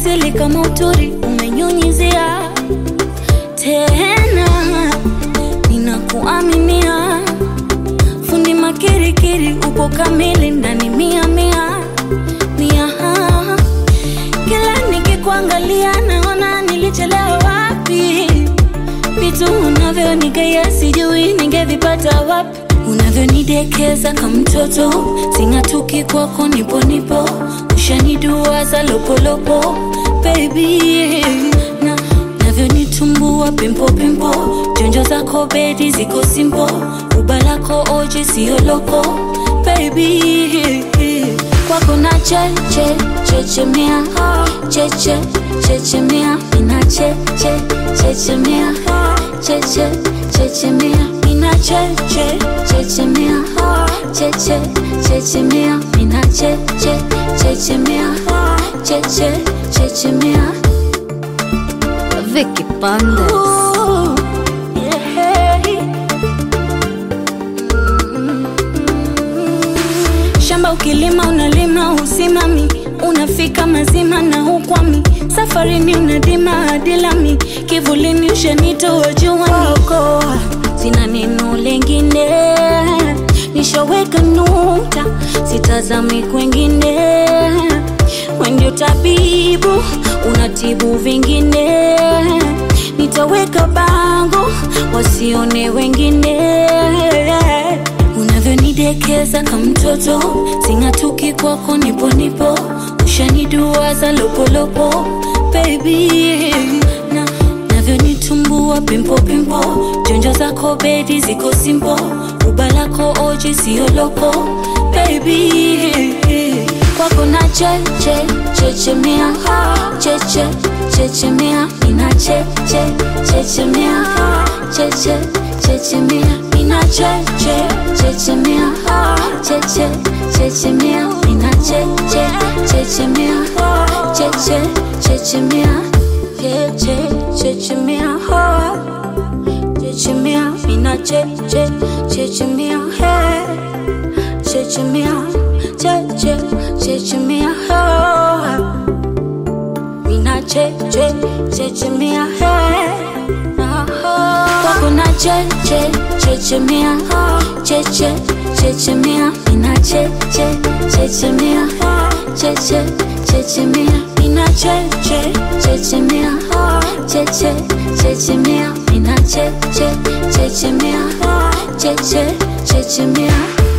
asili kama uturi umenyunyizia tena, ninakuaminia fundi makirikiri, upo kamili ndani mia mia mia. Kila nikikuangalia naona nilichelewa wapi, vitu unavyonigea sijui ningevipata wapi, unavyonidekeza kama mtoto, sing'atuki kwako, nipo nipo, ushaniduaza lopolopo baby na navyonitumbua pimpo pimpo, jonjo zako bedi ziko simpo, ubalako oji sio loko baby kwako na cheche chechemea cheche chechemea ina cheche chechemea cheche chechemea ina cheche chechemea cheche chechemea ina cheche chechemea cheche chechemea Vicky Bandes. Ooh, yeah. Shamba ukilima unalima usimami, unafika mazima na ukwami, safarini unadima hadi lami, kivulini ushanitoa juani, sina neno lengine, nishaweka nukta, sitazami kwengine, we ndio tabibu, unatibu vingine, nitaweka bango wasione wengine unavyonidekeza kama mtoto, sing'atuki kwako, nipo nipo, ushaniduaza lopolopo baby na navyonitumbua pimpo pimpo, jonjo zako bedi ziko simpo, ubalako oji sio loko baby kwako na cheche chechemea cheche chechemea ina cheche chechemea cheche chechemea ina cheche chechemea cheche chechemea ina cheche chechemea cheche chechemea cheche chechemea chechemea ina cheche chechemea chechemea cheche chechemea mina cheche chechemea kwako na cheche chechemea cheche chechemea mina cheche chechemea cheche chechemea mina cheche chechemea cheche chechemea mina cheche chechemea cheche chechemea